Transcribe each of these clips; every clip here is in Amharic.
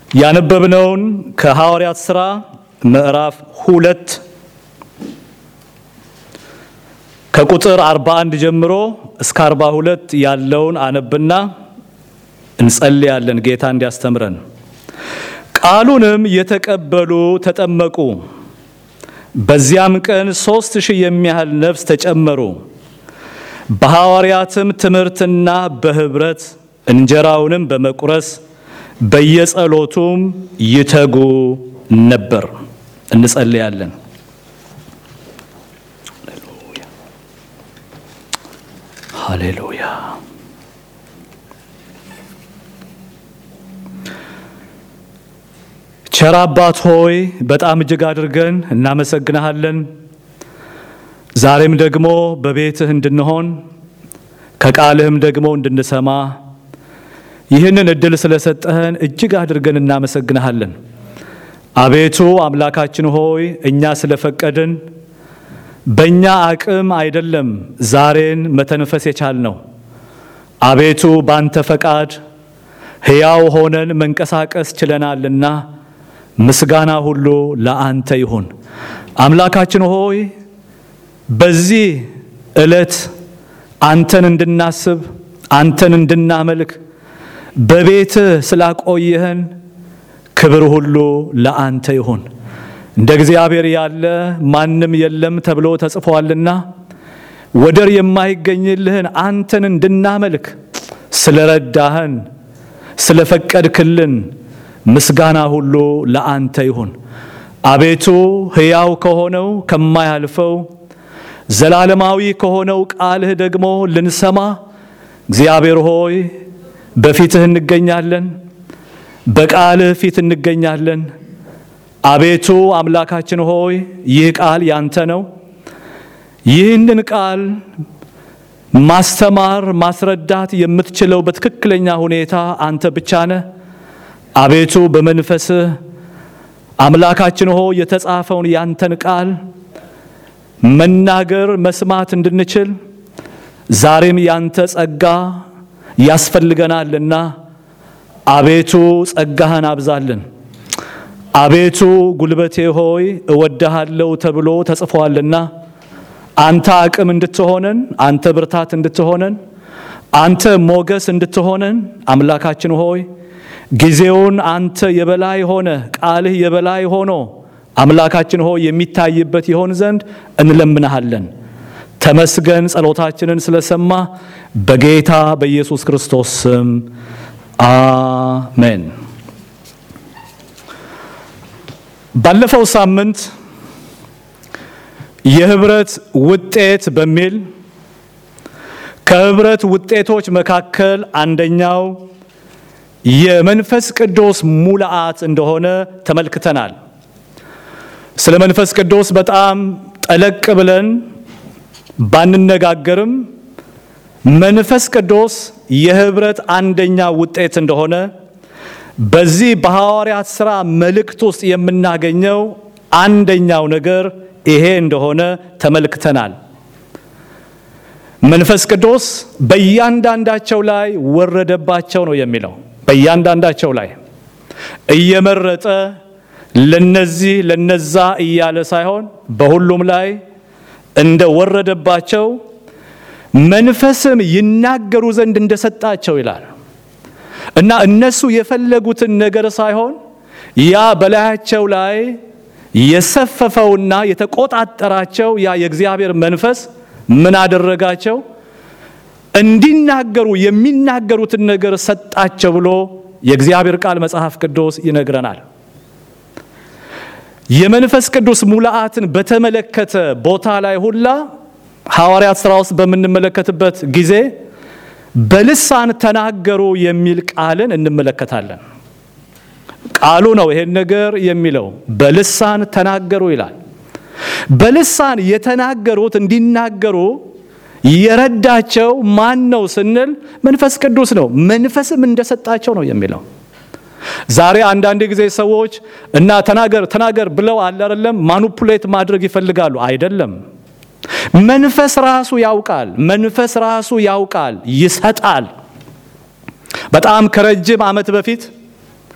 ያነበብነውን ከሐዋርያት ሥራ ምዕራፍ ሁለት ከቁጥር 41 ጀምሮ እስከ 42 ያለውን አነብና እንጸልያለን ጌታ እንዲያስተምረን። ቃሉንም የተቀበሉ ተጠመቁ። በዚያም ቀን ሦስት ሺህ የሚያህል ነፍስ ተጨመሩ። በሐዋርያትም ትምህርትና በኅብረት እንጀራውንም በመቁረስ በየጸሎቱም ይተጉ ነበር። እንጸልያለን። ሃሌሉያ። ቸር አባት ሆይ በጣም እጅግ አድርገን እናመሰግንሃለን። ዛሬም ደግሞ በቤትህ እንድንሆን ከቃልህም ደግሞ እንድንሰማ ይህንን እድል ስለሰጠህን እጅግ አድርገን እናመሰግንሃለን። አቤቱ አምላካችን ሆይ እኛ ስለፈቀድን በእኛ አቅም አይደለም ዛሬን መተንፈስ የቻልነው። አቤቱ ባንተ ፈቃድ ሕያው ሆነን መንቀሳቀስ ችለናልና ምስጋና ሁሉ ለአንተ ይሁን። አምላካችን ሆይ በዚህ ዕለት አንተን እንድናስብ አንተን እንድናመልክ በቤትህ ስላቆየህን ክብር ሁሉ ለአንተ ይሁን። እንደ እግዚአብሔር ያለ ማንም የለም ተብሎ ተጽፏልና ወደር የማይገኝልህን አንተን እንድናመልክ ስለረዳህን ስለፈቀድክልን ምስጋና ሁሉ ለአንተ ይሁን። አቤቱ ሕያው ከሆነው ከማያልፈው ዘላለማዊ ከሆነው ቃልህ ደግሞ ልንሰማ እግዚአብሔር ሆይ በፊትህ እንገኛለን፣ በቃልህ ፊት እንገኛለን። አቤቱ አምላካችን ሆይ ይህ ቃል ያንተ ነው። ይህንን ቃል ማስተማር ማስረዳት የምትችለው በትክክለኛ ሁኔታ አንተ ብቻ ነህ። አቤቱ በመንፈስህ አምላካችን ሆይ የተጻፈውን ያንተን ቃል መናገር መስማት እንድንችል ዛሬም ያንተ ጸጋ ያስፈልገናልና አቤቱ ጸጋህን አብዛልን። አቤቱ ጉልበቴ ሆይ እወድሃለሁ ተብሎ ተጽፏልና አንተ አቅም እንድትሆነን፣ አንተ ብርታት እንድትሆነን፣ አንተ ሞገስ እንድትሆነን አምላካችን ሆይ ጊዜውን አንተ የበላይ ሆነ ቃልህ የበላይ ሆኖ አምላካችን ሆይ የሚታይበት ይሆን ዘንድ እንለምንሃለን። ተመስገን ጸሎታችንን ስለሰማ በጌታ በኢየሱስ ክርስቶስ ስም አሜን። ባለፈው ሳምንት የህብረት ውጤት በሚል ከህብረት ውጤቶች መካከል አንደኛው የመንፈስ ቅዱስ ሙላአት እንደሆነ ተመልክተናል። ስለ መንፈስ ቅዱስ በጣም ጠለቅ ብለን ባንነጋገርም መንፈስ ቅዱስ የህብረት አንደኛ ውጤት እንደሆነ በዚህ በሐዋርያት ሥራ መልእክት ውስጥ የምናገኘው አንደኛው ነገር ይሄ እንደሆነ ተመልክተናል። መንፈስ ቅዱስ በእያንዳንዳቸው ላይ ወረደባቸው ነው የሚለው። በእያንዳንዳቸው ላይ እየመረጠ ለነዚህ ለነዛ እያለ ሳይሆን በሁሉም ላይ እንደ ወረደባቸው መንፈስም ይናገሩ ዘንድ እንደሰጣቸው ይላል እና እነሱ የፈለጉትን ነገር ሳይሆን ያ በላያቸው ላይ የሰፈፈውና የተቆጣጠራቸው ያ የእግዚአብሔር መንፈስ ምን አደረጋቸው? እንዲናገሩ የሚናገሩትን ነገር ሰጣቸው ብሎ የእግዚአብሔር ቃል መጽሐፍ ቅዱስ ይነግረናል። የመንፈስ ቅዱስ ሙላአትን በተመለከተ ቦታ ላይ ሁላ ሐዋርያት ሥራ ውስጥ በምንመለከትበት ጊዜ በልሳን ተናገሩ የሚል ቃልን እንመለከታለን። ቃሉ ነው ይሄን ነገር የሚለው በልሳን ተናገሩ ይላል። በልሳን የተናገሩት እንዲናገሩ የረዳቸው ማን ነው ስንል መንፈስ ቅዱስ ነው። መንፈስም እንደሰጣቸው ነው የሚለው። ዛሬ አንዳንድ ጊዜ ሰዎች እና ተናገር ተናገር ብለው አለ አይደለም ማኑፑሌት ማድረግ ይፈልጋሉ። አይደለም መንፈስ ራሱ ያውቃል። መንፈስ ራሱ ያውቃል፣ ይሰጣል። በጣም ከረጅም ዓመት በፊት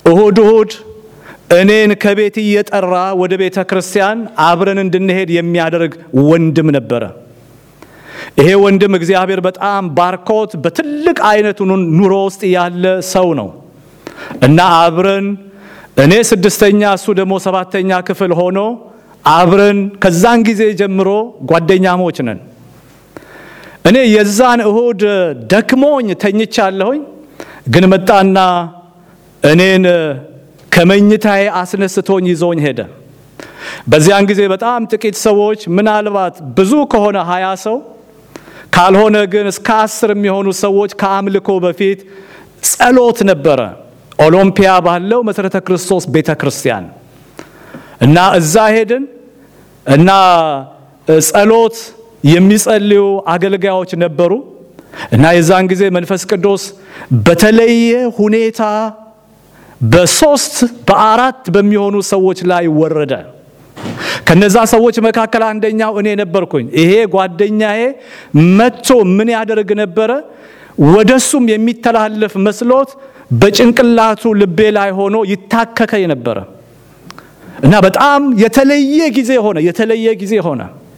እሁድ እሁድ እኔን ከቤት እየጠራ ወደ ቤተ ክርስቲያን አብረን እንድንሄድ የሚያደርግ ወንድም ነበረ። ይሄ ወንድም እግዚአብሔር በጣም ባርኮት በትልቅ አይነት ኑሮ ውስጥ ያለ ሰው ነው እና አብረን እኔ ስድስተኛ እሱ ደግሞ ሰባተኛ ክፍል ሆኖ አብረን ከዛን ጊዜ ጀምሮ ጓደኛሞች ነን። እኔ የዛን እሁድ ደክሞኝ ተኝቻለሁኝ፣ ግን መጣና እኔን ከመኝታዬ አስነስቶኝ ይዞኝ ሄደ። በዚያን ጊዜ በጣም ጥቂት ሰዎች ምናልባት ብዙ ከሆነ ሀያ ሰው ካልሆነ ግን እስከ አስር የሚሆኑ ሰዎች ከአምልኮ በፊት ጸሎት ነበረ ኦሎምፒያ ባለው መሠረተ ክርስቶስ ቤተ ክርስቲያን እና እዛ ሄድን እና ጸሎት የሚጸልዩ አገልጋዮች ነበሩ እና የዛን ጊዜ መንፈስ ቅዱስ በተለየ ሁኔታ በሶስት በአራት በሚሆኑ ሰዎች ላይ ወረደ። ከነዛ ሰዎች መካከል አንደኛው እኔ ነበርኩኝ። ይሄ ጓደኛዬ መጥቶ ምን ያደርግ ነበረ? ወደሱም የሚተላለፍ መስሎት በጭንቅላቱ ልቤ ላይ ሆኖ ይታከከኝ ነበረ እና በጣም የተለየ ጊዜ ሆነ። የተለየ ጊዜ ሆነ።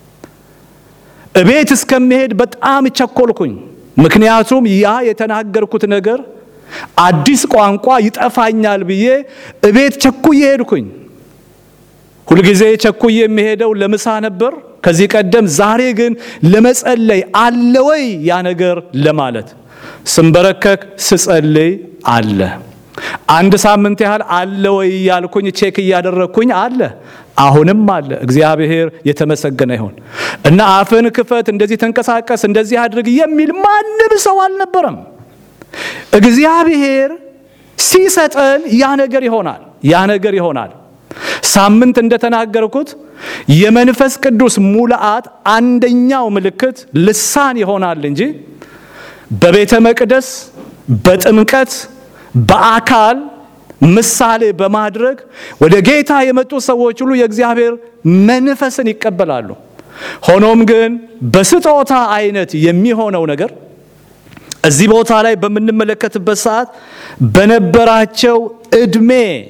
እቤት እስከሚሄድ በጣም ቸኮልኩኝ። ምክንያቱም ያ የተናገርኩት ነገር አዲስ ቋንቋ ይጠፋኛል ብዬ እቤት ቸኩዬ ሄድኩኝ። ሁልጊዜ ቸኩዬ የሚሄደው ለምሳ ነበር ከዚህ ቀደም። ዛሬ ግን ለመጸለይ አለ ወይ ያ ነገር ለማለት ስንበረከክ ስጸልይ አለ። አንድ ሳምንት ያህል አለ ወይ ያልኩኝ ቼክ እያደረግኩኝ አለ። አሁንም አለ። እግዚአብሔር የተመሰገነ ይሁን እና አፍን ክፈት፣ እንደዚህ ተንቀሳቀስ፣ እንደዚህ አድርግ የሚል ማንም ሰው አልነበረም። እግዚአብሔር ሲሰጠን ያ ነገር ይሆናል። ያ ነገር ይሆናል። ሳምንት እንደተናገርኩት የመንፈስ ቅዱስ ሙላአት አንደኛው ምልክት ልሳን ይሆናል እንጂ በቤተ መቅደስ በጥምቀት በአካል ምሳሌ በማድረግ ወደ ጌታ የመጡ ሰዎች ሁሉ የእግዚአብሔር መንፈስን ይቀበላሉ። ሆኖም ግን በስጦታ አይነት የሚሆነው ነገር እዚህ ቦታ ላይ በምንመለከትበት ሰዓት በነበራቸው ዕድሜ፣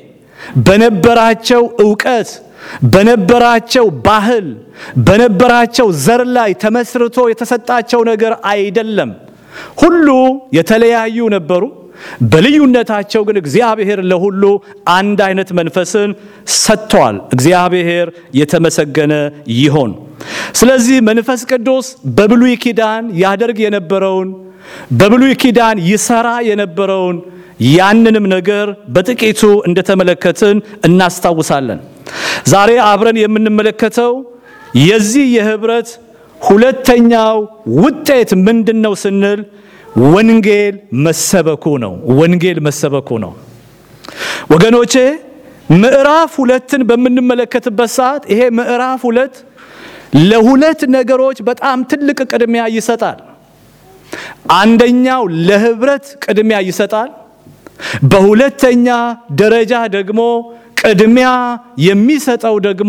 በነበራቸው ዕውቀት፣ በነበራቸው ባህል፣ በነበራቸው ዘር ላይ ተመስርቶ የተሰጣቸው ነገር አይደለም። ሁሉ የተለያዩ ነበሩ። በልዩነታቸው ግን እግዚአብሔር ለሁሉ አንድ አይነት መንፈስን ሰጥቷል። እግዚአብሔር የተመሰገነ ይሆን። ስለዚህ መንፈስ ቅዱስ በብሉይ ኪዳን ያደርግ የነበረውን በብሉይ ኪዳን ይሰራ የነበረውን ያንንም ነገር በጥቂቱ እንደተመለከትን እናስታውሳለን። ዛሬ አብረን የምንመለከተው የዚህ የህብረት ሁለተኛው ውጤት ምንድን ነው ስንል ወንጌል መሰበኩ ነው። ወንጌል መሰበኩ ነው። ወገኖቼ ምዕራፍ ሁለትን በምንመለከትበት ሰዓት ይሄ ምዕራፍ ሁለት ለሁለት ነገሮች በጣም ትልቅ ቅድሚያ ይሰጣል። አንደኛው ለህብረት ቅድሚያ ይሰጣል። በሁለተኛ ደረጃ ደግሞ ቅድሚያ የሚሰጠው ደግሞ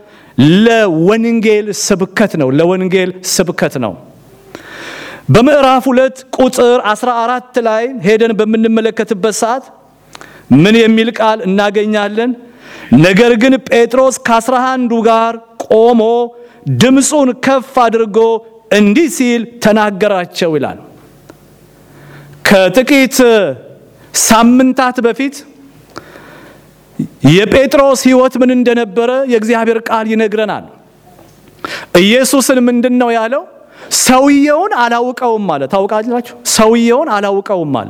ለወንጌል ስብከት ነው። ለወንጌል ስብከት ነው። በምዕራፍ ሁለት ቁጥር 14 ላይ ሄደን በምንመለከትበት ሰዓት ምን የሚል ቃል እናገኛለን? ነገር ግን ጴጥሮስ ከአስራ አንዱ ጋር ቆሞ ድምፁን ከፍ አድርጎ እንዲህ ሲል ተናገራቸው ይላል። ከጥቂት ሳምንታት በፊት የጴጥሮስ ሕይወት ምን እንደነበረ የእግዚአብሔር ቃል ይነግረናል። ኢየሱስን ምንድን ነው ያለው? ሰውየውን አላውቀውም አለ። ታውቃላችሁ? ሰውየውን አላውቀውም አለ።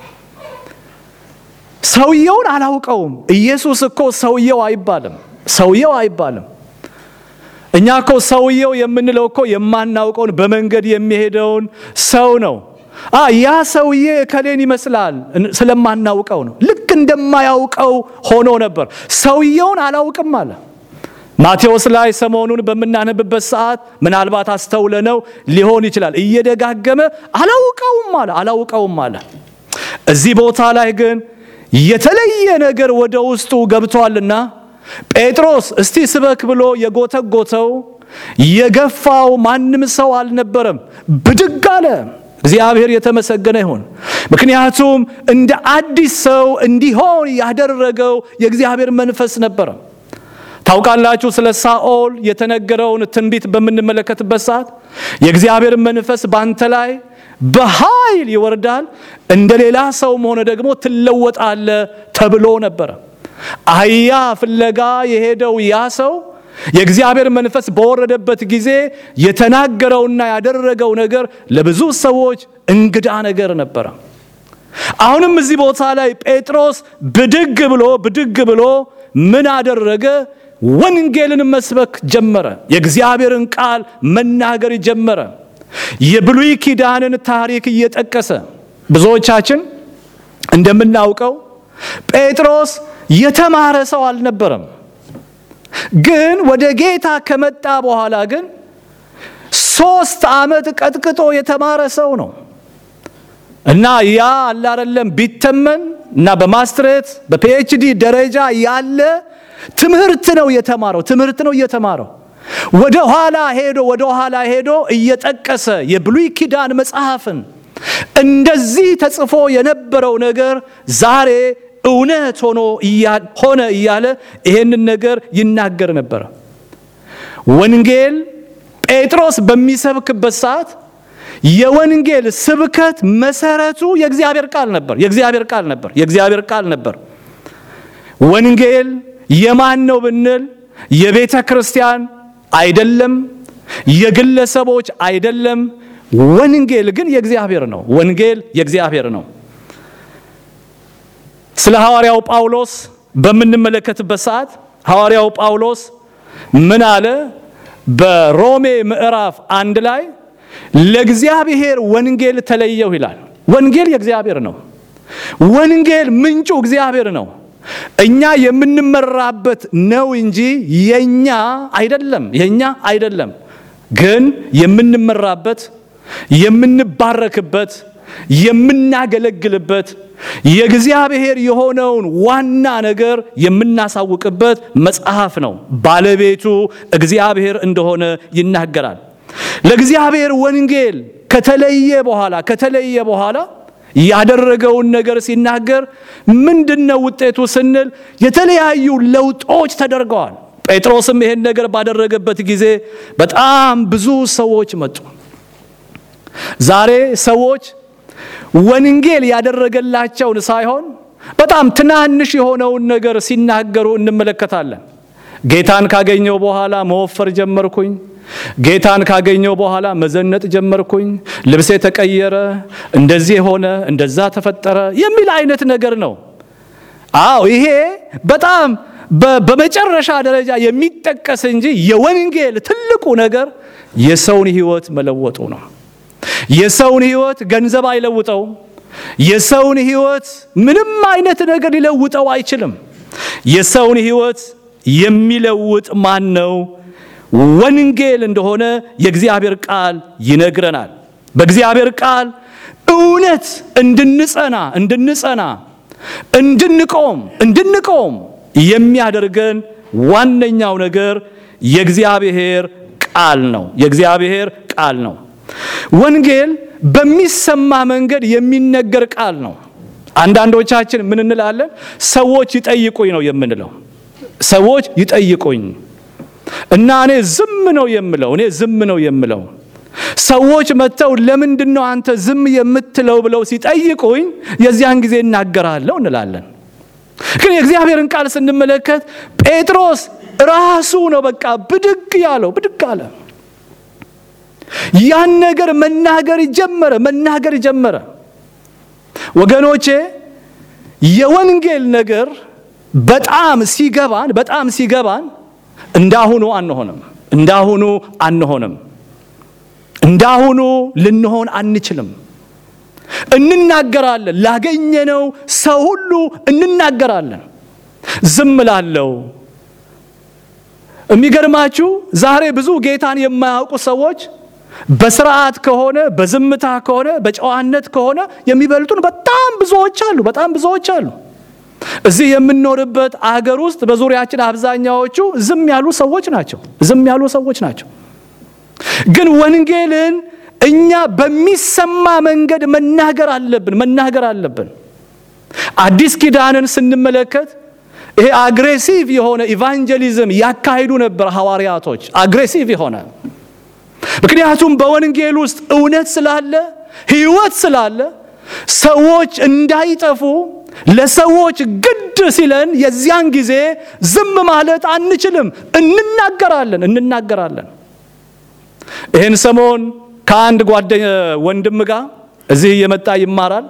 ሰውየውን አላውቀውም። ኢየሱስ እኮ ሰውየው አይባልም። ሰውየው አይባልም። እኛ እኮ ሰውየው የምንለው እኮ የማናውቀውን በመንገድ የሚሄደውን ሰው ነው። ያ ሰውዬ ከሌን ይመስላል ስለማናውቀው ነው። ልክ እንደማያውቀው ሆኖ ነበር። ሰውየውን አላውቅም አለ። ማቴዎስ ላይ ሰሞኑን በምናነብበት ሰዓት ምናልባት አስተውለነው ሊሆን ይችላል። እየደጋገመ አላውቀውም አለ፣ አላውቀውም አለ። እዚህ ቦታ ላይ ግን የተለየ ነገር ወደ ውስጡ ገብቷልና ጴጥሮስ እስቲ ስበክ ብሎ የጎተጎተው የገፋው ማንም ሰው አልነበረም። ብድግ አለ። እግዚአብሔር የተመሰገነ ይሁን። ምክንያቱም እንደ አዲስ ሰው እንዲሆን ያደረገው የእግዚአብሔር መንፈስ ነበረ። ታውቃላችሁ፣ ስለ ሳኦል የተነገረውን ትንቢት በምንመለከትበት ሰዓት የእግዚአብሔር መንፈስ ባንተ ላይ በኃይል ይወርዳል፣ እንደ ሌላ ሰውም ሆነ ደግሞ ትለወጣለ ተብሎ ነበረ። አህያ ፍለጋ የሄደው ያ ሰው የእግዚአብሔር መንፈስ በወረደበት ጊዜ የተናገረውና ያደረገው ነገር ለብዙ ሰዎች እንግዳ ነገር ነበረ። አሁንም እዚህ ቦታ ላይ ጴጥሮስ ብድግ ብሎ ብድግ ብሎ ምን አደረገ? ወንጌልን መስበክ ጀመረ። የእግዚአብሔርን ቃል መናገር ጀመረ። የብሉይ ኪዳንን ታሪክ እየጠቀሰ ብዙዎቻችን እንደምናውቀው ጴጥሮስ የተማረ ሰው አልነበረም። ግን ወደ ጌታ ከመጣ በኋላ ግን ሶስት ዓመት ቀጥቅጦ የተማረ ሰው ነው እና ያ አላረለም ቢተመን እና በማስትሬት በፒኤችዲ ደረጃ ያለ ትምህርት ነው የተማረው። ትምህርት ነው እየተማረው ወደ ኋላ ሄዶ ወደ ኋላ ሄዶ እየጠቀሰ የብሉይ ኪዳን መጽሐፍን እንደዚህ ተጽፎ የነበረው ነገር ዛሬ እውነት ሆኖ ሆነ እያለ ይሄንን ነገር ይናገር ነበረ። ወንጌል ጴጥሮስ በሚሰብክበት ሰዓት የወንጌል ስብከት መሰረቱ የእግዚአብሔር ቃል ነበር። የእግዚአብሔር ቃል ነበር። የእግዚአብሔር ቃል ነበር። ወንጌል የማን ነው ብንል የቤተ ክርስቲያን አይደለም፣ የግለሰቦች አይደለም። ወንጌል ግን የእግዚአብሔር ነው። ወንጌል የእግዚአብሔር ነው። ስለ ሐዋርያው ጳውሎስ በምንመለከትበት ሰዓት ሐዋርያው ጳውሎስ ምን አለ? በሮሜ ምዕራፍ አንድ ላይ ለእግዚአብሔር ወንጌል ተለየው ይላል። ወንጌል የእግዚአብሔር ነው። ወንጌል ምንጩ እግዚአብሔር ነው። እኛ የምንመራበት ነው እንጂ የኛ አይደለም፣ የኛ አይደለም። ግን የምንመራበት የምንባረክበት የምናገለግልበት የእግዚአብሔር የሆነውን ዋና ነገር የምናሳውቅበት መጽሐፍ ነው። ባለቤቱ እግዚአብሔር እንደሆነ ይናገራል። ለእግዚአብሔር ወንጌል ከተለየ በኋላ ከተለየ በኋላ ያደረገውን ነገር ሲናገር ምንድነው ውጤቱ ስንል የተለያዩ ለውጦች ተደርገዋል። ጴጥሮስም ይሄን ነገር ባደረገበት ጊዜ በጣም ብዙ ሰዎች መጡ። ዛሬ ሰዎች ወንጌል ያደረገላቸውን ሳይሆን በጣም ትናንሽ የሆነውን ነገር ሲናገሩ እንመለከታለን። ጌታን ካገኘው በኋላ መወፈር ጀመርኩኝ፣ ጌታን ካገኘው በኋላ መዘነጥ ጀመርኩኝ፣ ልብሴ ተቀየረ፣ እንደዚህ ሆነ፣ እንደዛ ተፈጠረ የሚል አይነት ነገር ነው። አዎ ይሄ በጣም በመጨረሻ ደረጃ የሚጠቀስ እንጂ የወንጌል ትልቁ ነገር የሰውን ሕይወት መለወጡ ነው። የሰውን ሕይወት ገንዘብ አይለውጠውም። የሰውን ሕይወት ምንም አይነት ነገር ሊለውጠው አይችልም። የሰውን ሕይወት የሚለውጥ ማን ነው? ወንጌል እንደሆነ የእግዚአብሔር ቃል ይነግረናል። በእግዚአብሔር ቃል እውነት እንድንጸና እንድንጸና እንድንቆም እንድንቆም የሚያደርገን ዋነኛው ነገር የእግዚአብሔር ቃል ነው። የእግዚአብሔር ቃል ነው። ወንጌል በሚሰማ መንገድ የሚነገር ቃል ነው። አንዳንዶቻችን ምን እንላለን? ሰዎች ይጠይቁኝ ነው የምንለው። ሰዎች ይጠይቁኝ እና እኔ ዝም ነው የምለው። እኔ ዝም ነው የምለው። ሰዎች መጥተው ለምንድን ነው አንተ ዝም የምትለው ብለው ሲጠይቁኝ የዚያን ጊዜ እናገራለሁ እንላለን። ግን የእግዚአብሔርን ቃል ስንመለከት ጴጥሮስ ራሱ ነው በቃ ብድግ ያለው፣ ብድግ አለ። ያን ነገር መናገር ጀመረ፣ መናገር ጀመረ። ወገኖቼ የወንጌል ነገር በጣም ሲገባን በጣም ሲገባን እንዳሁኑ አንሆንም፣ እንዳሁኑ አንሆንም፣ እንዳሁኑ ልንሆን አንችልም። እንናገራለን፣ ላገኘነው ሰው ሁሉ እንናገራለን። ዝም ላለው የሚገርማችሁ ዛሬ ብዙ ጌታን የማያውቁ ሰዎች በስርዓት ከሆነ በዝምታ ከሆነ በጨዋነት ከሆነ የሚበልጡን በጣም ብዙዎች አሉ። በጣም ብዙዎች አሉ። እዚህ የምንኖርበት አገር ውስጥ በዙሪያችን አብዛኛዎቹ ዝም ያሉ ሰዎች ናቸው። ዝም ያሉ ሰዎች ናቸው። ግን ወንጌልን እኛ በሚሰማ መንገድ መናገር አለብን መናገር አለብን። አዲስ ኪዳንን ስንመለከት ይሄ አግሬሲቭ የሆነ ኢቫንጀሊዝም ያካሂዱ ነበር ሐዋርያቶች፣ አግሬሲቭ የሆነ ምክንያቱም በወንጌል ውስጥ እውነት ስላለ ሕይወት ስላለ ሰዎች እንዳይጠፉ ለሰዎች ግድ ሲለን የዚያን ጊዜ ዝም ማለት አንችልም። እንናገራለን እንናገራለን። ይህን ሰሞን ከአንድ ጓደኛ ወንድም ጋር እዚህ እየመጣ ይማራል።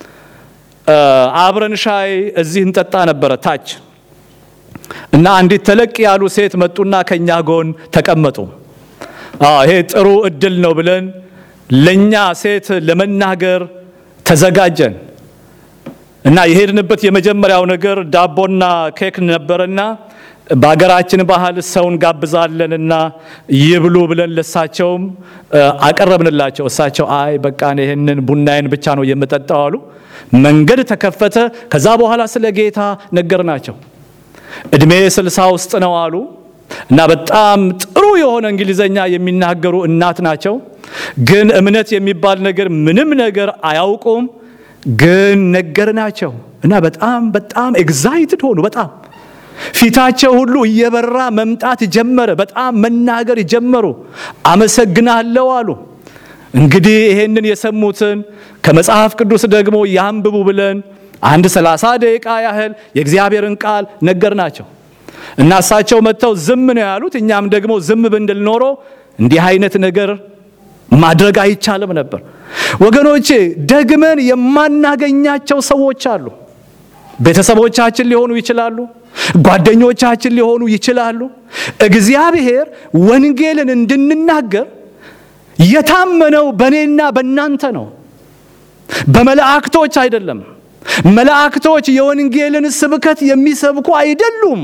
አብረን ሻይ እዚህ እንጠጣ ነበረ ታች እና አንዲት ተለቅ ያሉ ሴት መጡና ከኛ ጎን ተቀመጡ። ይሄ ጥሩ እድል ነው ብለን ለኛ ሴት ለመናገር ተዘጋጀን እና የሄድንበት የመጀመሪያው ነገር ዳቦና ኬክ ነበረና በሀገራችን ባህል ሰውን ጋብዛለንና ይብሉ ብለን ለሳቸውም አቀረብንላቸው። እሳቸው አይ በቃ ይህንን ቡናዬን ብቻ ነው የምጠጣው አሉ። መንገድ ተከፈተ። ከዛ በኋላ ስለ ጌታ ነገርናቸው። እድሜ ስልሳ ውስጥ ነው አሉ እና በጣም ጥሩ የሆነ እንግሊዘኛ የሚናገሩ እናት ናቸው። ግን እምነት የሚባል ነገር ምንም ነገር አያውቁም። ግን ነገርናቸው እና በጣም በጣም ኤግዛይትድ ሆኑ። በጣም ፊታቸው ሁሉ እየበራ መምጣት ጀመረ። በጣም መናገር ጀመሩ። አመሰግናለሁ አሉ። እንግዲህ ይሄንን የሰሙትን ከመጽሐፍ ቅዱስ ደግሞ ያንብቡ ብለን አንድ ሰላሳ ደቂቃ ያህል የእግዚአብሔርን ቃል ነገርናቸው እና እሳቸው መጥተው ዝም ነው ያሉት። እኛም ደግሞ ዝም ብንል ኖሮ እንዲህ አይነት ነገር ማድረግ አይቻልም ነበር። ወገኖቼ ደግመን የማናገኛቸው ሰዎች አሉ። ቤተሰቦቻችን ሊሆኑ ይችላሉ፣ ጓደኞቻችን ሊሆኑ ይችላሉ። እግዚአብሔር ወንጌልን እንድንናገር የታመነው በእኔና በእናንተ ነው፣ በመላእክቶች አይደለም። መላእክቶች የወንጌልን ስብከት የሚሰብኩ አይደሉም።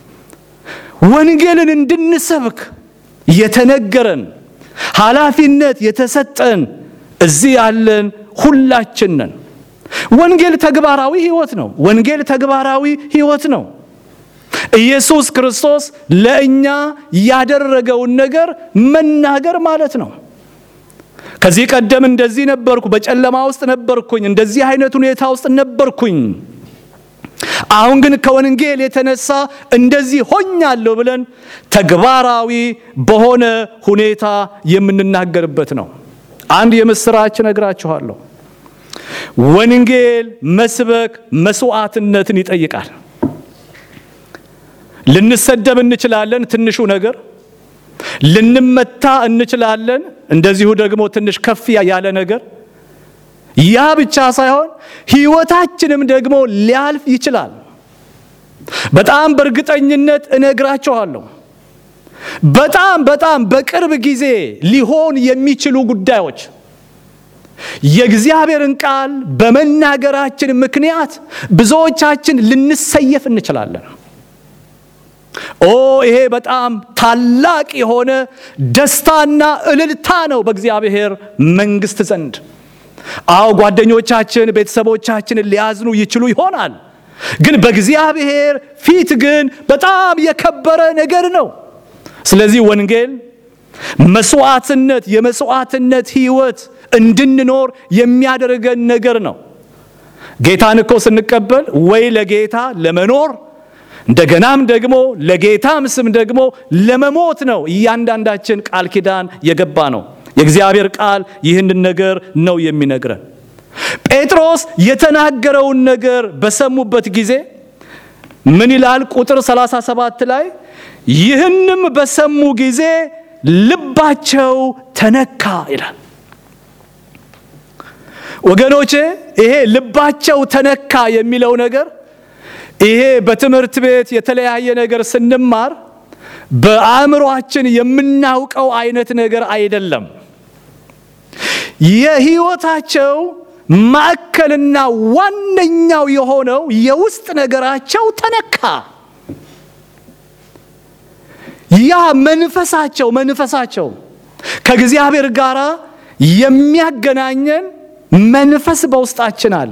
ወንጌልን እንድንሰብክ የተነገረን ኃላፊነት የተሰጠን እዚህ ያለን ሁላችን ነን። ወንጌል ተግባራዊ ሕይወት ነው። ወንጌል ተግባራዊ ሕይወት ነው። ኢየሱስ ክርስቶስ ለእኛ ያደረገውን ነገር መናገር ማለት ነው። ከዚህ ቀደም እንደዚህ ነበርኩ፣ በጨለማ ውስጥ ነበርኩኝ፣ እንደዚህ አይነት ሁኔታ ውስጥ ነበርኩኝ። አሁን ግን ከወንጌል የተነሳ እንደዚህ ሆኛለሁ ብለን ተግባራዊ በሆነ ሁኔታ የምንናገርበት ነው። አንድ የምስራች ነግራችኋለሁ። ወንጌል መስበክ መስዋዕትነትን ይጠይቃል። ልንሰደብ እንችላለን፣ ትንሹ ነገር ልንመታ እንችላለን፣ እንደዚሁ ደግሞ ትንሽ ከፍ ያለ ነገር። ያ ብቻ ሳይሆን ሕይወታችንም ደግሞ ሊያልፍ ይችላል። በጣም በእርግጠኝነት እነግራችኋለሁ። በጣም በጣም በቅርብ ጊዜ ሊሆን የሚችሉ ጉዳዮች የእግዚአብሔርን ቃል በመናገራችን ምክንያት ብዙዎቻችን ልንሰየፍ እንችላለን። ኦ ይሄ በጣም ታላቅ የሆነ ደስታና እልልታ ነው በእግዚአብሔር መንግሥት ዘንድ። አዎ ጓደኞቻችን፣ ቤተሰቦቻችንን ሊያዝኑ ይችሉ ይሆናል። ግን በእግዚአብሔር ፊት ግን በጣም የከበረ ነገር ነው። ስለዚህ ወንጌል መስዋዕትነት የመስዋዕትነት ሕይወት እንድንኖር የሚያደርገን ነገር ነው። ጌታን እኮ ስንቀበል ወይ ለጌታ ለመኖር እንደገናም ደግሞ ለጌታም ስም ደግሞ ለመሞት ነው እያንዳንዳችን ቃል ኪዳን የገባ ነው። የእግዚአብሔር ቃል ይህንን ነገር ነው የሚነግረን። ጴጥሮስ የተናገረውን ነገር በሰሙበት ጊዜ ምን ይላል? ቁጥር 37 ላይ ይህንም በሰሙ ጊዜ ልባቸው ተነካ ይላል። ወገኖቼ ይሄ ልባቸው ተነካ የሚለው ነገር ይሄ በትምህርት ቤት የተለያየ ነገር ስንማር በአእምሯችን የምናውቀው አይነት ነገር አይደለም። የሕይወታቸው ማዕከልና ዋነኛው የሆነው የውስጥ ነገራቸው ተነካ። ያ መንፈሳቸው መንፈሳቸው ከእግዚአብሔር ጋር የሚያገናኘን መንፈስ በውስጣችን አለ።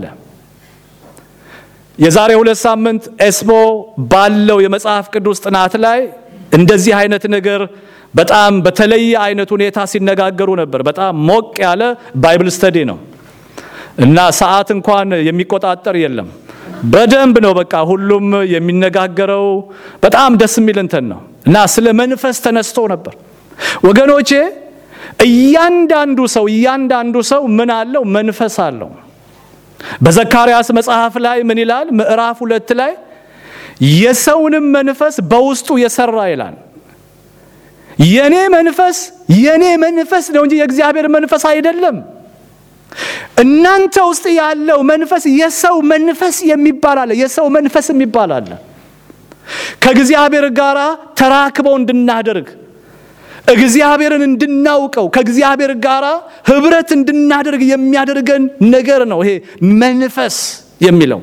የዛሬ ሁለት ሳምንት ኤስቦ ባለው የመጽሐፍ ቅዱስ ጥናት ላይ እንደዚህ አይነት ነገር በጣም በተለየ አይነት ሁኔታ ሲነጋገሩ ነበር። በጣም ሞቅ ያለ ባይብል ስተዲ ነው እና ሰዓት እንኳን የሚቆጣጠር የለም። በደንብ ነው በቃ ሁሉም የሚነጋገረው። በጣም ደስ የሚል እንትን ነው እና ስለ መንፈስ ተነስቶ ነበር ወገኖቼ። እያንዳንዱ ሰው እያንዳንዱ ሰው ምን አለው? መንፈስ አለው። በዘካርያስ መጽሐፍ ላይ ምን ይላል? ምዕራፍ ሁለት ላይ የሰውንም መንፈስ በውስጡ የሰራ ይላል። የኔ መንፈስ የኔ መንፈስ ነው እንጂ የእግዚአብሔር መንፈስ አይደለም። እናንተ ውስጥ ያለው መንፈስ የሰው መንፈስ የሚባል አለ። የሰው መንፈስ የሚባል አለ። ከእግዚአብሔር ጋር ተራክበው እንድናደርግ እግዚአብሔርን እንድናውቀው ከእግዚአብሔር ጋር ህብረት እንድናደርግ የሚያደርገን ነገር ነው ይሄ መንፈስ የሚለው።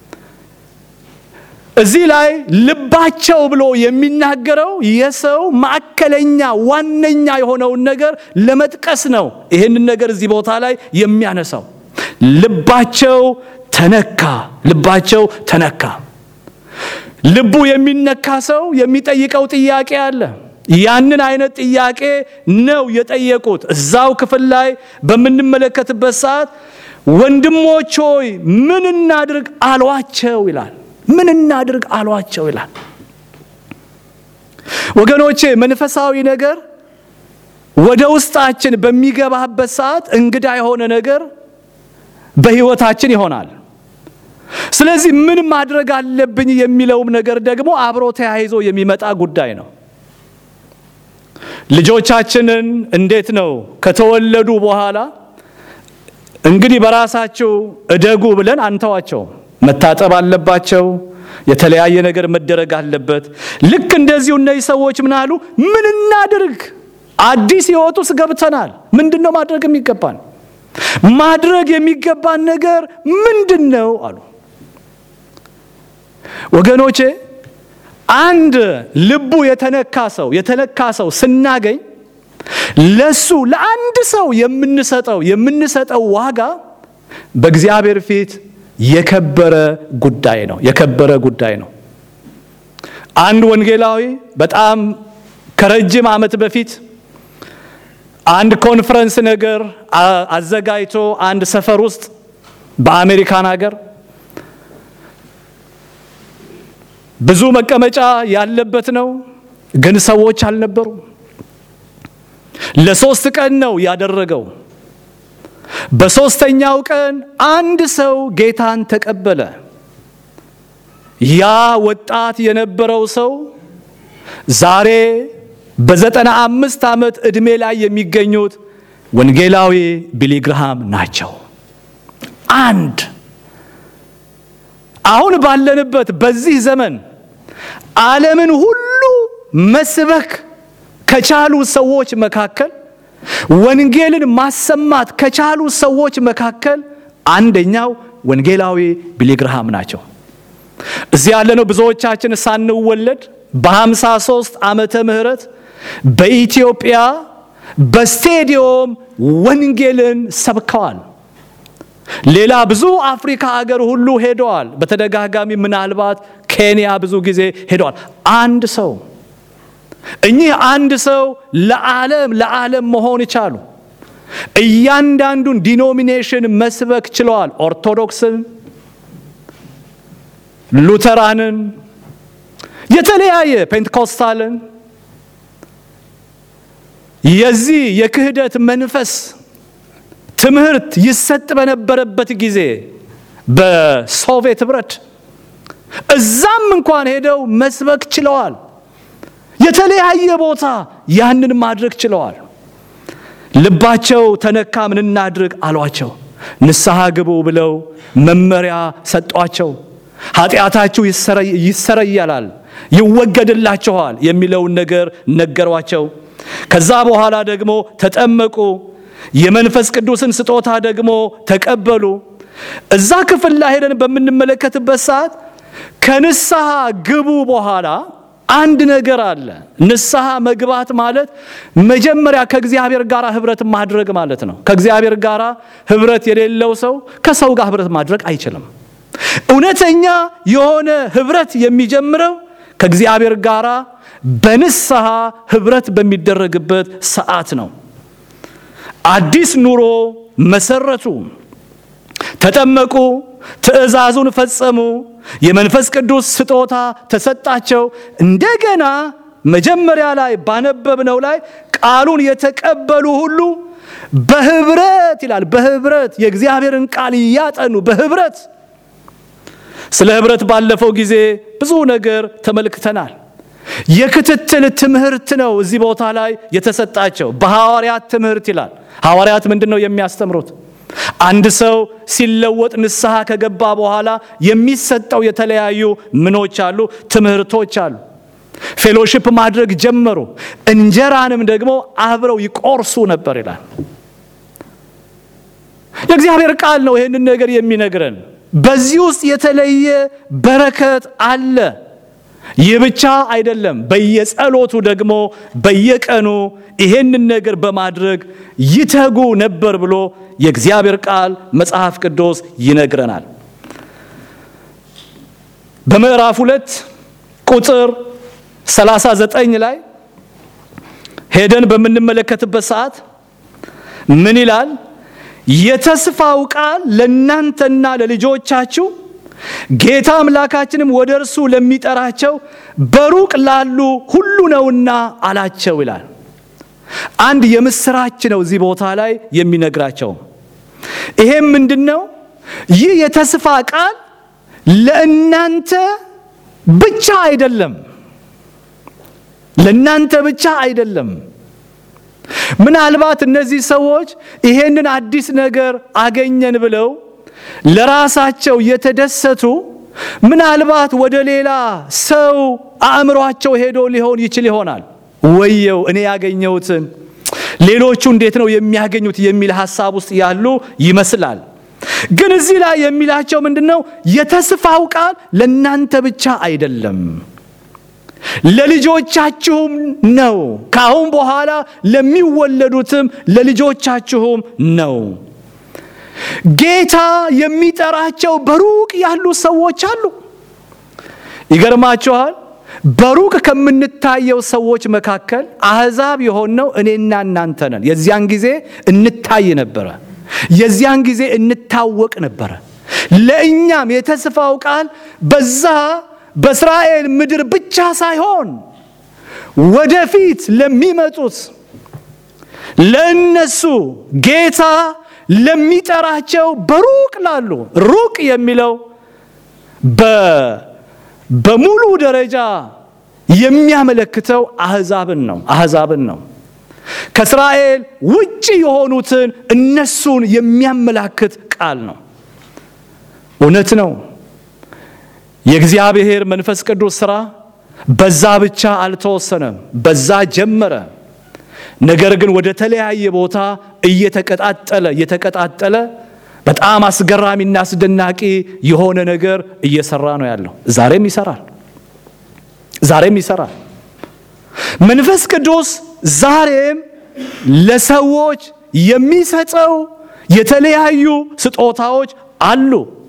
እዚህ ላይ ልባቸው ብሎ የሚናገረው የሰው ማዕከለኛ ዋነኛ የሆነውን ነገር ለመጥቀስ ነው። ይህንን ነገር እዚህ ቦታ ላይ የሚያነሳው ልባቸው ተነካ፣ ልባቸው ተነካ። ልቡ የሚነካ ሰው የሚጠይቀው ጥያቄ አለ። ያንን አይነት ጥያቄ ነው የጠየቁት። እዛው ክፍል ላይ በምንመለከትበት ሰዓት ወንድሞች ሆይ ምን እናድርግ አሏቸው ይላል። ምን እናድርግ አሏቸው ይላል። ወገኖቼ መንፈሳዊ ነገር ወደ ውስጣችን በሚገባበት ሰዓት እንግዳ የሆነ ነገር በሕይወታችን ይሆናል። ስለዚህ ምን ማድረግ አለብኝ የሚለውም ነገር ደግሞ አብሮ ተያይዞ የሚመጣ ጉዳይ ነው። ልጆቻችንን እንዴት ነው ከተወለዱ በኋላ እንግዲህ በራሳቸው እደጉ ብለን አንተዋቸውም። መታጠብ አለባቸው። የተለያየ ነገር መደረግ አለበት። ልክ እንደዚሁ እነዚህ ሰዎች ምን አሉ? ምን እናድርግ? አዲስ ሕይወት ውስጥ ገብተናል። ምንድን ነው ማድረግ የሚገባን? ማድረግ የሚገባን ነገር ምንድን ነው አሉ። ወገኖቼ አንድ ልቡ የተነካ ሰው የተነካ ሰው ስናገኝ ለሱ ለአንድ ሰው የምንሰጠው የምንሰጠው ዋጋ በእግዚአብሔር ፊት የከበረ ጉዳይ ነው። የከበረ ጉዳይ ነው። አንድ ወንጌላዊ በጣም ከረጅም ዓመት በፊት አንድ ኮንፈረንስ ነገር አዘጋጅቶ አንድ ሰፈር ውስጥ በአሜሪካን ሀገር ብዙ መቀመጫ ያለበት ነው፣ ግን ሰዎች አልነበሩ። ለሶስት ቀን ነው ያደረገው። በሶስተኛው ቀን አንድ ሰው ጌታን ተቀበለ። ያ ወጣት የነበረው ሰው ዛሬ በዘጠና አምስት ዓመት ዕድሜ ላይ የሚገኙት ወንጌላዊ ቢሊ ግርሃም ናቸው። አንድ አሁን ባለንበት በዚህ ዘመን ዓለምን ሁሉ መስበክ ከቻሉ ሰዎች መካከል ወንጌልን ማሰማት ከቻሉ ሰዎች መካከል አንደኛው ወንጌላዊ ቢሊ ግርሃም ናቸው። እዚህ ያለነው ብዙዎቻችን ሳንወለድ በ53 ዓመተ ምህረት በኢትዮጵያ በስቴዲዮም ወንጌልን ሰብከዋል። ሌላ ብዙ አፍሪካ አገር ሁሉ ሄደዋል። በተደጋጋሚ ምናልባት ኬንያ ብዙ ጊዜ ሄደዋል። አንድ ሰው እኚህ አንድ ሰው ለዓለም ለዓለም መሆን ይቻሉ። እያንዳንዱን ዲኖሚኔሽን መስበክ ችለዋል። ኦርቶዶክስን፣ ሉተራንን፣ የተለያየ ፔንቴኮስታልን የዚህ የክህደት መንፈስ ትምህርት ይሰጥ በነበረበት ጊዜ በሶቪየት ህብረት እዛም እንኳን ሄደው መስበክ ችለዋል። የተለያየ ቦታ ያንን ማድረግ ችለዋል። ልባቸው ተነካ። ምን እናድርግ አሏቸው። ንስሐ ግቡ ብለው መመሪያ ሰጧቸው። ኃጢአታችሁ ይሰረያላል፣ ይወገድላችኋል የሚለውን ነገር ነገሯቸው። ከዛ በኋላ ደግሞ ተጠመቁ። የመንፈስ ቅዱስን ስጦታ ደግሞ ተቀበሉ። እዛ ክፍል ላይ ሄደን በምንመለከትበት ሰዓት ከንስሐ ግቡ በኋላ አንድ ነገር አለ። ንስሐ መግባት ማለት መጀመሪያ ከእግዚአብሔር ጋር ህብረት ማድረግ ማለት ነው። ከእግዚአብሔር ጋር ህብረት የሌለው ሰው ከሰው ጋር ህብረት ማድረግ አይችልም። እውነተኛ የሆነ ህብረት የሚጀምረው ከእግዚአብሔር ጋር በንስሐ ህብረት በሚደረግበት ሰዓት ነው። አዲስ ኑሮ መሰረቱ፣ ተጠመቁ፣ ትእዛዙን ፈጸሙ፣ የመንፈስ ቅዱስ ስጦታ ተሰጣቸው። እንደገና መጀመሪያ ላይ ባነበብነው ላይ ቃሉን የተቀበሉ ሁሉ በህብረት ይላል። በህብረት የእግዚአብሔርን ቃል እያጠኑ በህብረት ስለ ህብረት ባለፈው ጊዜ ብዙ ነገር ተመልክተናል። የክትትል ትምህርት ነው እዚህ ቦታ ላይ የተሰጣቸው በሐዋርያት ትምህርት ይላል። ሐዋርያት ምንድን ነው የሚያስተምሩት? አንድ ሰው ሲለወጥ ንስሐ ከገባ በኋላ የሚሰጠው የተለያዩ ምኖች አሉ፣ ትምህርቶች አሉ። ፌሎሺፕ ማድረግ ጀመሩ። እንጀራንም ደግሞ አብረው ይቆርሱ ነበር ይላል። የእግዚአብሔር ቃል ነው ይህንን ነገር የሚነግረን። በዚህ ውስጥ የተለየ በረከት አለ። ይህ ብቻ አይደለም። በየጸሎቱ ደግሞ በየቀኑ ይሄንን ነገር በማድረግ ይተጉ ነበር ብሎ የእግዚአብሔር ቃል መጽሐፍ ቅዱስ ይነግረናል። በምዕራፍ ሁለት ቁጥር 39 ላይ ሄደን በምንመለከትበት ሰዓት ምን ይላል? የተስፋው ቃል ለእናንተና ለልጆቻችሁ ጌታ አምላካችንም ወደ እርሱ ለሚጠራቸው በሩቅ ላሉ ሁሉ ነውና አላቸው ይላል። አንድ የምስራች ነው እዚህ ቦታ ላይ የሚነግራቸው። ይሄም ምንድን ነው? ይህ የተስፋ ቃል ለእናንተ ብቻ አይደለም፣ ለእናንተ ብቻ አይደለም። ምናልባት እነዚህ ሰዎች ይሄንን አዲስ ነገር አገኘን ብለው ለራሳቸው የተደሰቱ ምናልባት ወደ ሌላ ሰው አእምሯቸው ሄዶ ሊሆን ይችል ይሆናል። ወየው እኔ ያገኘሁትን ሌሎቹ እንዴት ነው የሚያገኙት የሚል ሀሳብ ውስጥ ያሉ ይመስላል። ግን እዚህ ላይ የሚላቸው ምንድን ነው? የተስፋው ቃል ለእናንተ ብቻ አይደለም ለልጆቻችሁም ነው። ከአሁን በኋላ ለሚወለዱትም ለልጆቻችሁም ነው። ጌታ የሚጠራቸው በሩቅ ያሉ ሰዎች አሉ። ይገርማችኋል። በሩቅ ከምንታየው ሰዎች መካከል አሕዛብ የሆነው እኔና እናንተ ነን። የዚያን ጊዜ እንታይ ነበረ። የዚያን ጊዜ እንታወቅ ነበረ። ለእኛም የተስፋው ቃል በዛ በእስራኤል ምድር ብቻ ሳይሆን ወደፊት ለሚመጡት ለእነሱ ጌታ ለሚጠራቸው በሩቅ ላሉ ሩቅ የሚለው በሙሉ ደረጃ የሚያመለክተው አሕዛብን ነው። አሕዛብን ነው። ከእስራኤል ውጭ የሆኑትን እነሱን የሚያመላክት ቃል ነው። እውነት ነው። የእግዚአብሔር መንፈስ ቅዱስ ሥራ በዛ ብቻ አልተወሰነም። በዛ ጀመረ። ነገር ግን ወደ ተለያየ ቦታ እየተቀጣጠለ እየተቀጣጠለ በጣም አስገራሚና አስደናቂ የሆነ ነገር እየሰራ ነው ያለው። ዛሬም ይሰራል። ዛሬም ይሰራል። መንፈስ ቅዱስ ዛሬም ለሰዎች የሚሰጠው የተለያዩ ስጦታዎች አሉ።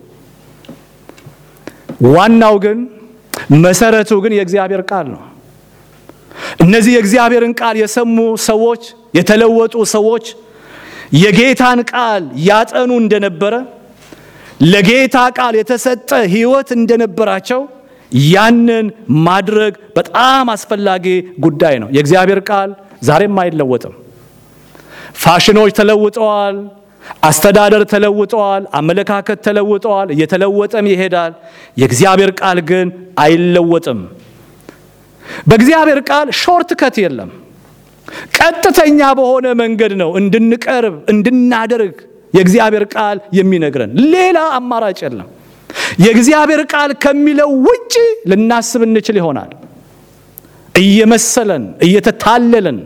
ዋናው ግን መሰረቱ ግን የእግዚአብሔር ቃል ነው። እነዚህ የእግዚአብሔርን ቃል የሰሙ ሰዎች የተለወጡ ሰዎች የጌታን ቃል ያጠኑ እንደነበረ ለጌታ ቃል የተሰጠ ሕይወት እንደነበራቸው ያንን ማድረግ በጣም አስፈላጊ ጉዳይ ነው። የእግዚአብሔር ቃል ዛሬም አይለወጥም። ፋሽኖች ተለውጠዋል። አስተዳደር ተለውጠዋል። አመለካከት ተለውጠዋል። እየተለወጠም ይሄዳል። የእግዚአብሔር ቃል ግን አይለወጥም። በእግዚአብሔር ቃል ሾርት ከት የለም። ቀጥተኛ በሆነ መንገድ ነው እንድንቀርብ እንድናደርግ የእግዚአብሔር ቃል የሚነግረን። ሌላ አማራጭ የለም። የእግዚአብሔር ቃል ከሚለው ውጪ ልናስብ እንችል ይሆናል። እየመሰለን እየተታለለን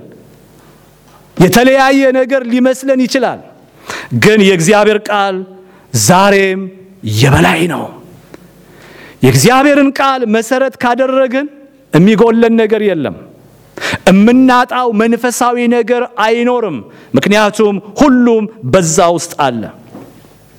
የተለያየ ነገር ሊመስለን ይችላል። ግን የእግዚአብሔር ቃል ዛሬም የበላይ ነው። የእግዚአብሔርን ቃል መሰረት ካደረግን የሚጎለን ነገር የለም። የምናጣው መንፈሳዊ ነገር አይኖርም። ምክንያቱም ሁሉም በዛ ውስጥ አለ።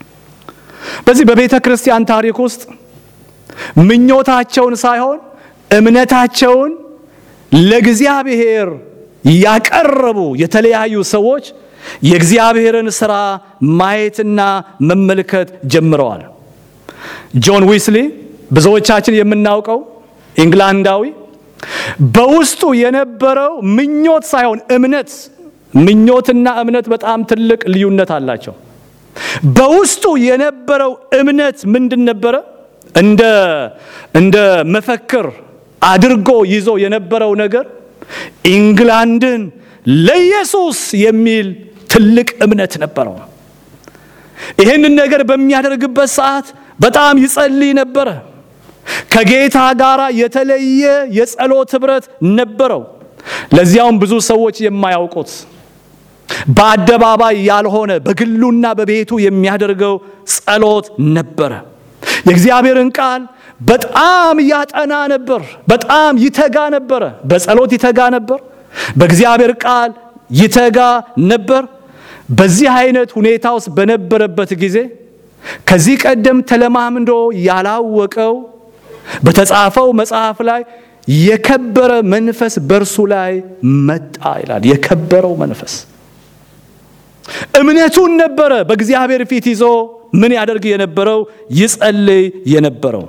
በዚህ በቤተ ክርስቲያን ታሪክ ውስጥ ምኞታቸውን ሳይሆን እምነታቸውን ለእግዚአብሔር ያቀረቡ የተለያዩ ሰዎች የእግዚአብሔርን ሥራ ማየትና መመልከት ጀምረዋል። ጆን ዊስሊ ብዙዎቻችን የምናውቀው ኢንግላንዳዊ በውስጡ የነበረው ምኞት ሳይሆን እምነት፣ ምኞትና እምነት በጣም ትልቅ ልዩነት አላቸው። በውስጡ የነበረው እምነት ምንድን ነበረ? እንደ እንደ መፈክር አድርጎ ይዞ የነበረው ነገር ኢንግላንድን ለኢየሱስ የሚል ትልቅ እምነት ነበረው። ይህንን ነገር በሚያደርግበት ሰዓት በጣም ይጸልይ ነበረ። ከጌታ ጋር የተለየ የጸሎት ኅብረት ነበረው። ለዚያውም ብዙ ሰዎች የማያውቁት በአደባባይ ያልሆነ በግሉና በቤቱ የሚያደርገው ጸሎት ነበረ። የእግዚአብሔርን ቃል በጣም ያጠና ነበር። በጣም ይተጋ ነበረ። በጸሎት ይተጋ ነበር። በእግዚአብሔር ቃል ይተጋ ነበር። በዚህ አይነት ሁኔታ ውስጥ በነበረበት ጊዜ ከዚህ ቀደም ተለማምዶ ያላወቀው በተጻፈው መጽሐፍ ላይ የከበረ መንፈስ በእርሱ ላይ መጣ ይላል። የከበረው መንፈስ እምነቱን ነበረ በእግዚአብሔር ፊት ይዞ ምን ያደርግ የነበረው ይጸልይ የነበረው።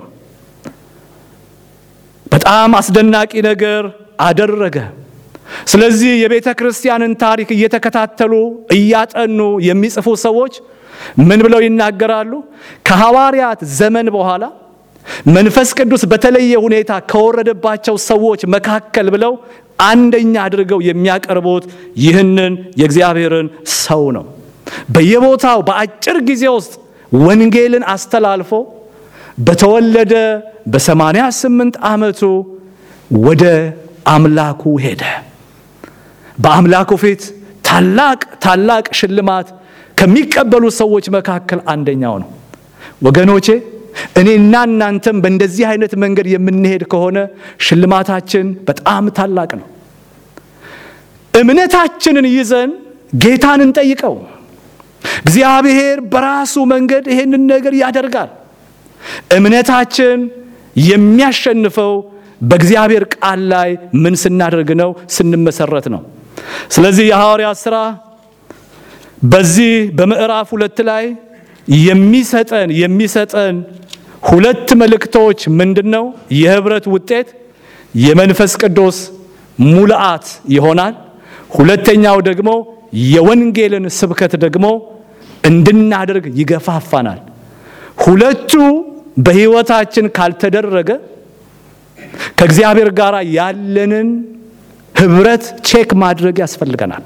በጣም አስደናቂ ነገር አደረገ። ስለዚህ የቤተ ክርስቲያንን ታሪክ እየተከታተሉ እያጠኑ የሚጽፉ ሰዎች ምን ብለው ይናገራሉ? ከሐዋርያት ዘመን በኋላ መንፈስ ቅዱስ በተለየ ሁኔታ ከወረደባቸው ሰዎች መካከል ብለው አንደኛ አድርገው የሚያቀርቡት ይህንን የእግዚአብሔርን ሰው ነው። በየቦታው በአጭር ጊዜ ውስጥ ወንጌልን አስተላልፎ በተወለደ በሰማንያ ስምንት ዓመቱ ወደ አምላኩ ሄደ። በአምላኩ ፊት ታላቅ ታላቅ ሽልማት ከሚቀበሉ ሰዎች መካከል አንደኛው ነው። ወገኖቼ እኔና እናንተም በእንደዚህ አይነት መንገድ የምንሄድ ከሆነ ሽልማታችን በጣም ታላቅ ነው። እምነታችንን ይዘን ጌታን እንጠይቀው። እግዚአብሔር በራሱ መንገድ ይሄንን ነገር ያደርጋል። እምነታችን የሚያሸንፈው በእግዚአብሔር ቃል ላይ ምን ስናደርግ ነው? ስንመሰረት ነው። ስለዚህ የሐዋርያት ሥራ በዚህ በምዕራፍ ሁለት ላይ የሚሰጠን የሚሰጠን ሁለት መልእክቶች ምንድን ነው? የህብረት ውጤት የመንፈስ ቅዱስ ሙልአት ይሆናል። ሁለተኛው ደግሞ የወንጌልን ስብከት ደግሞ እንድናደርግ ይገፋፋናል። ሁለቱ በሕይወታችን ካልተደረገ ከእግዚአብሔር ጋር ያለንን ህብረት ቼክ ማድረግ ያስፈልገናል።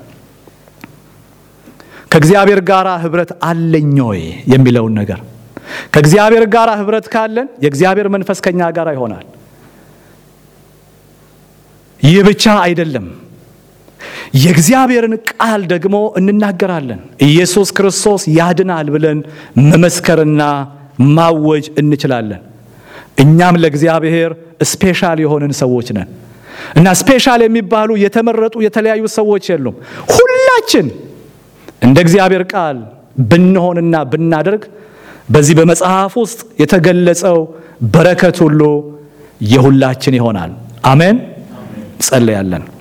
ከእግዚአብሔር ጋር ህብረት አለኝ ወይ የሚለውን ነገር ከእግዚአብሔር ጋር ህብረት ካለን የእግዚአብሔር መንፈስ ከኛ ጋር ይሆናል። ይህ ብቻ አይደለም፣ የእግዚአብሔርን ቃል ደግሞ እንናገራለን። ኢየሱስ ክርስቶስ ያድናል ብለን መመስከርና ማወጅ እንችላለን። እኛም ለእግዚአብሔር ስፔሻል የሆንን ሰዎች ነን እና ስፔሻል የሚባሉ የተመረጡ የተለያዩ ሰዎች የሉም። ሁላችን እንደ እግዚአብሔር ቃል ብንሆንና ብናደርግ በዚህ በመጽሐፍ ውስጥ የተገለጸው በረከት ሁሉ የሁላችን ይሆናል። አሜን። ጸለያለን።